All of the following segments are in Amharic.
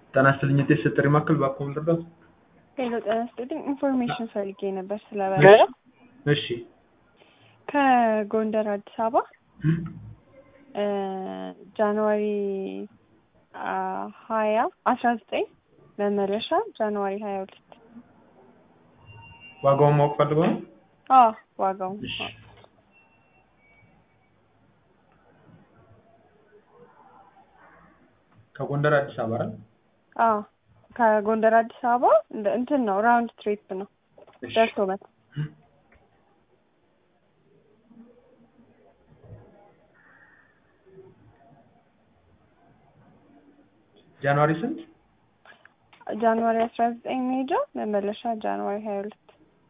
ጤና ይስጥልኝ የጤፍ ጥሪ ማዕከል እባክዎ ምን ልርዳዎት? ሄሎ ጤና ይስጥልኝ ኢንፎርሜሽን ፈልጌ ነበር ስለ በረራ እሺ ከጎንደር አዲስ አበባ ጃንዋሪ ሀያ አስራ ዘጠኝ መመለሻ ጃንዋሪ ሀያ ሁለት ዋጋውን ማወቅ ፈልገው ነው? አዎ ዋጋው እሺ ከጎንደር አዲስ አበባ አይደል? አዎ ከጎንደር አዲስ አበባ እንደ እንትን ነው ራውንድ ትሪፕ ነው እሺ ደርሶ መት ጃንዋሪ ስንት? ጃንዋሪ አስራ ዘጠኝ መሄጃ መመለሻ ጃንዋሪ ሀያ ሁለት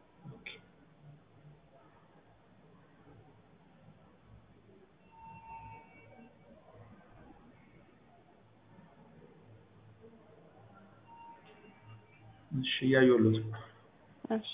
እሺ እያየሁለት ነው። እሺ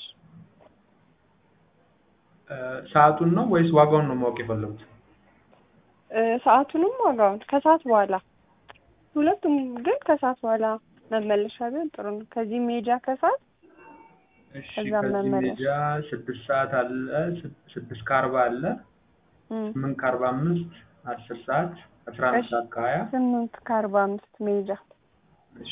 እ ሰዓቱን ነው ወይስ ዋጋውን ነው ማወቅ የፈለጉት? እ ሰዓቱንም ዋጋውን ከሰዓት በኋላ ሁለቱም ግን ከሰዓት በኋላ መመለሻ ቢሆን ጥሩ ነው። ከዚህ ሜጃ ከሰዓት እሺ ከዛም ከዚህ መመለስ። ሜጃ ስድስት ሰዓት አለ ስድ- ስድስት ከአርባ አለ እም፣ ስምንት ከአርባ አምስት አስር ሰዓት አስራ አንድ እሺ። ሰዓት ከሀያ ስምንት ከአርባ አምስት ሜጃ እሺ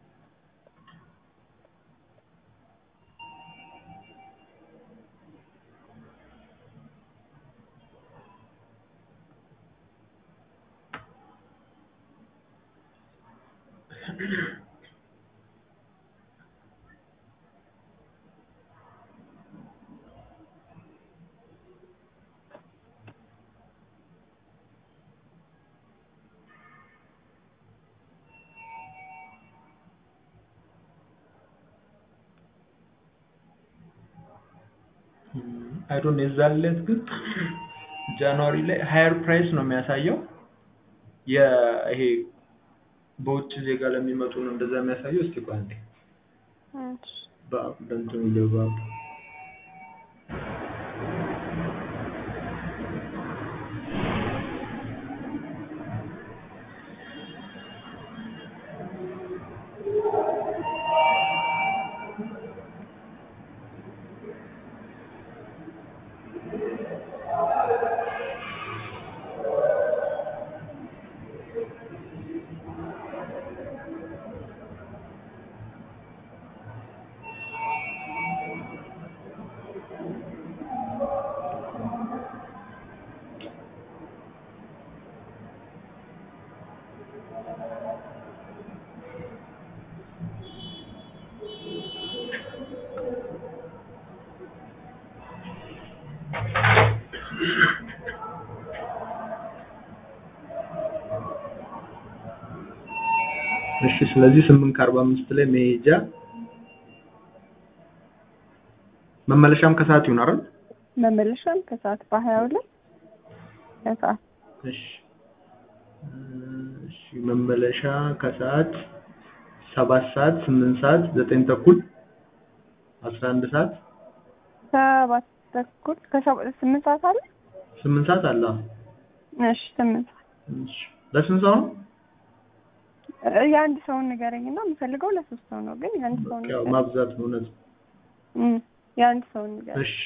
አይዶን የዛን ዕለት ግን ጃንዋሪ ላይ ሀየር ፕራይስ ነው የሚያሳየው። ይሄ በውጭ ዜጋ ለሚመጡ ነው እንደዛ የሚያሳየው። እስቲ ቆይ አንዴ እሺ። በ- በእንትኑ ይገባሉ። እሺ ስለዚህ ስምንት ከአርባ አምስት ላይ መሄጃ መመለሻም ከሰዓት ይሆን አይደል? መመለሻም ከሰዓት በሀያ ሁለት ከሰዓት እሺ እ እሺ መመለሻ ከሰዓት ሰባት ሰዓት ስምንት ሰዓት ዘጠኝ ተኩል አስራ አንድ ሰዓት ሰባት ተኩል ከሰባ ስምንት ሰዓት አለ። ስምንት ሰዓት አለ። አዎ። እሺ ስምንት ሰዓት እሺ ለስንት ሰው ነው? እ የአንድ ሰውን ንገረኝና የምፈልገው ለሶስት ሰው ነው፣ ግን የአንድ ሰውን ያው ንገረኝ። ማብዛት ነው እውነት ነው። እም፣ የአንድ ሰውን ንገረኝ። እሺ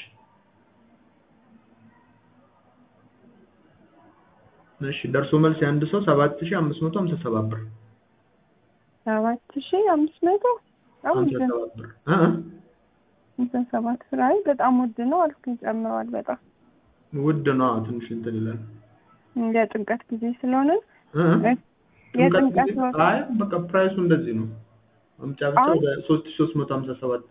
እሺ ደርሶ መልስ የአንድ ሰው ሰባት ሺህ አምስት መቶ ሀምሳ ሰባት ብር ሰባት ሺህ አምስት መቶ በጣም ሀምሳ ውድ ነው። ሰባት ብር እ እ ሃምሳ ሰባት ብር አይ በጣም ውድ ነው አልኩኝ። ጨምረዋል በጣም ውድ ነው። አዎ፣ ትንሽ እንትን ይላል። የጥምቀት ጊዜ ስለሆነ እ እ የጥምቀት ጊዜ- ወቅት አይ በቃ ፕራይሱ እንደዚህ ነው። አምጫ ብቻ አሁን- ወደ ሶስት ሺህ ሶስት መቶ ሀምሳ ሰባት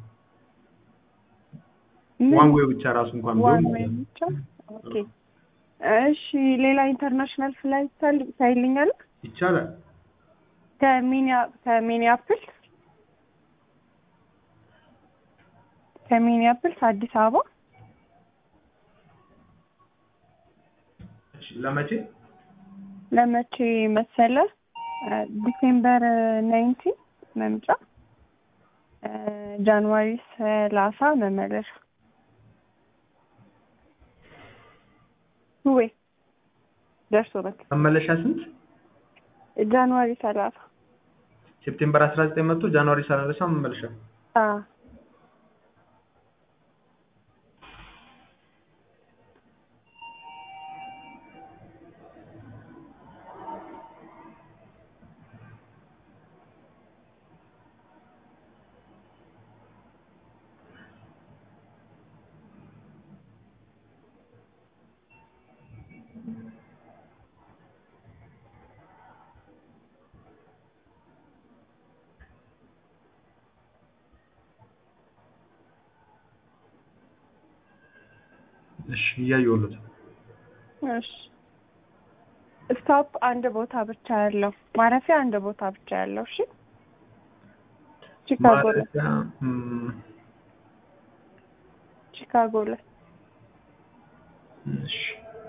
ምን ዋን ዌይ ብቻ ራሱ እንኳን ቢሆን ዋን ማለት ዌይ ነው። ብቻ ኦኬ። እሺ ሌላ ኢንተርናሽናል ፍላይት ታል- ታይልኛል ይቻላል። ከሚኒያ ከሚኒያፕልስ ከሚኒያፕልስ አዲስ አበባ እሺ ለመቼ? ለመቼ መሰለ ዲሴምበር ናይንቲን መምጫ ጃንዋሪ ሰላሳ መመለሻ ወይ ደርሶ በት መመለሻ ስንት? ጃንዋሪ ሰላሳ ሴፕቴምበር አስራ ዘጠኝ መጥቶ ጃንዋሪ ሰላሳ መመለሻ አዎ እሺ እያየሁለት እሺ ስቶፕ አንድ ቦታ ብቻ ያለው ማረፊያ አንድ ቦታ ብቻ ያለው እሺ ቺካጎ ላይ ማለፊያ እም፣ ቺካጎ ላይ እሺ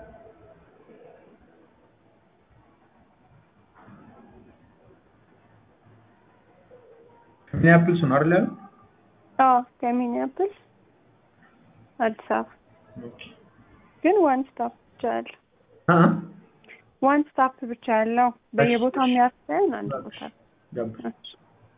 ሚኒያፕልስ ነው አይደል ያለው? አዎ ከሚኒያፖሊስ አዲስ አበባ ኦኬ ግን ዋን ስቶፕ ብቻ ያለው አ ዋን ስቶፕ ብቻ ያለው በየቦታው እሺ። የሚያርሰን አንድ ቦታ ገባ እሺ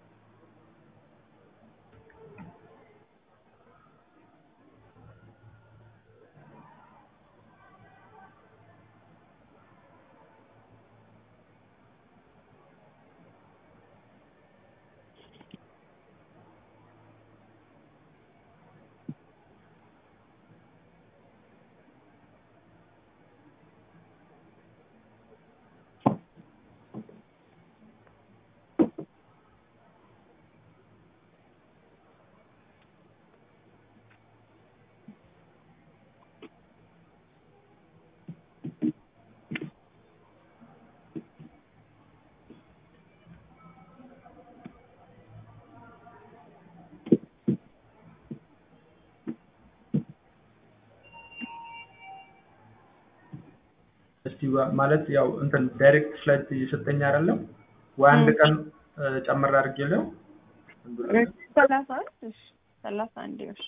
እስቲ ባ- ማለት ያው እንትን ዳይሬክት ፍላይት እየሰጠኝ አይደለም ወይ አንድ እም። ቀን እ፣ ጨምር አድርጌለው አንዱ ላይ ሰላሳ አንድ እሺ ሰላሳ አንድ እሺ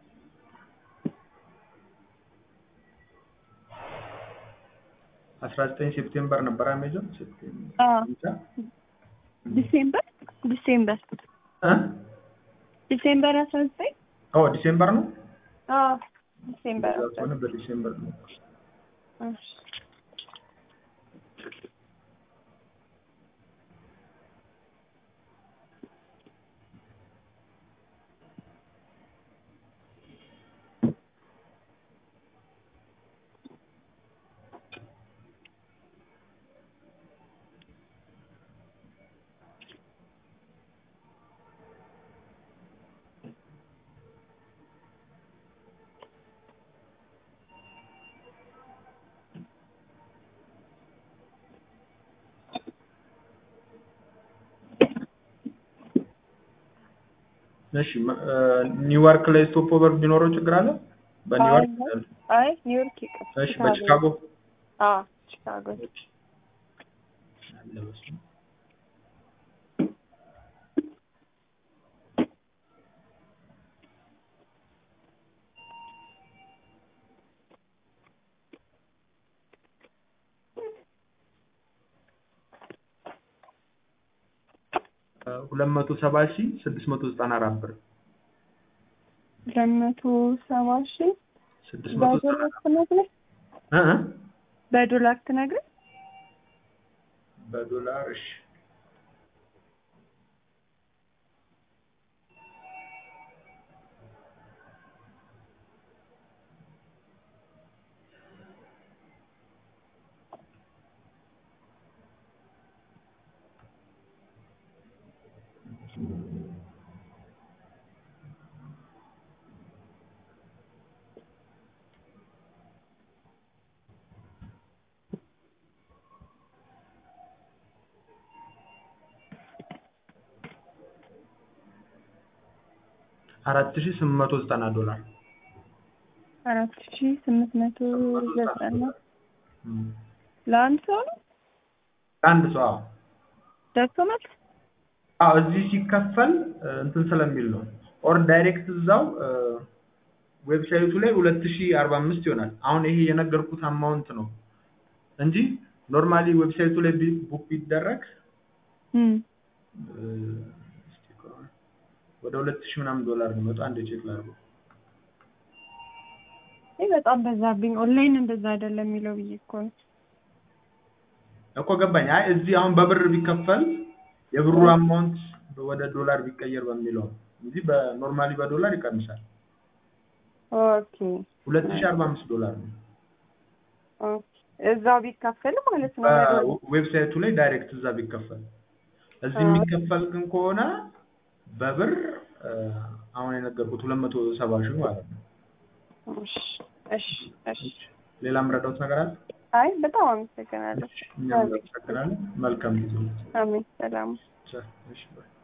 አስራ ዘጠኝ ሴፕቴምበር ነበር አሜዞን ሴፕቴምበር አዎ ብቻ ዲሴምበር ዲሴምበር እ ዲሴምበር አስራ ዘጠኝ ኦ ዲሴምበር ነው አዎ ዲሴምበር እዛ አስራ ከሆነ በዲሴምበር ነው እሺ እሺ መ- እ፣ ኒውዮርክ ላይ ስቶፕ ኦቨር ቢኖረው ችግር አለ በኒውዮርክ አይ አይ ኒውዮርክ ይቅር እሺ በቺካጎ አዎ ቺካጎ አለ መሰለኝ። ሁለት መቶ ሰባ ሺህ ስድስት መቶ ዘጠና አራት ብር ሁለት መቶ ሰባ ሺህ ስድስት መቶ ዘጠና በዶላር ትነግረኝ እ እ በዶላር ትነግረኝ በዶላር እሺ አራት ሺህ ስምንት መቶ ዘጠና ዶላር አራት ሺህ ስምንት መቶ ዘጠና እም። ለአንድ ሰው ነው አንድ ሰው አዎ ደርሶ መልስ አዎ እዚህ ሲከፈል እ፣ እንትን ስለሚል ነው ኦር ዳይሬክት እዛው እ፣ ዌብሳይቱ ላይ ሁለት ሺህ አርባ አምስት ይሆናል አሁን ይሄ የነገርኩት አማውንት ነው እንጂ ኖርማሊ ዌብሳይቱ ላይ ቢ- ቡክ ቢደረግ እም እ፣ እ፣ እስቲ ቆይ፣ ወደ ሁለት ሺህ ምናምን ዶላር ነው የሚመጣው። አንድ ቼክ ላድርገው። ይህ በጣም በዛብኝ። ኦንላይን እንደዛ አይደለም የሚለው ብዬ እኮ ነው። እኮ ገባኝ። አይ እዚህ አሁን በብር ቢከፈል የብሩ አማውንት ወደ ዶላር ቢቀየር በሚለው ነው እንጂ በኖርማሊ በዶላር ይቀንሳል። ኦኬ ሁለት ሺህ አርባ አምስት ዶላር ነው። ኦኬ። እዛው ቢካፈል ማለት ነው። በዶላር። በዌብሳይቱ ላይ ዳይሬክት እዛ ቢከፈል፣ እዚህ አዎ። የሚከፈል ግን ከሆነ በብር እ፣ አሁን የነገርኩት ሁለት መቶ ሰባ ሺህ ማለት ነው። እሺ እሺ እሺ። ሌላ የምረዳውት ነገር አለ? አይ በጣም አመሰግናለሁ። እኛም እናመሰግናለን። መልካም ጊዜ። አሜን። ሰላም ቻው። እሺ ባይ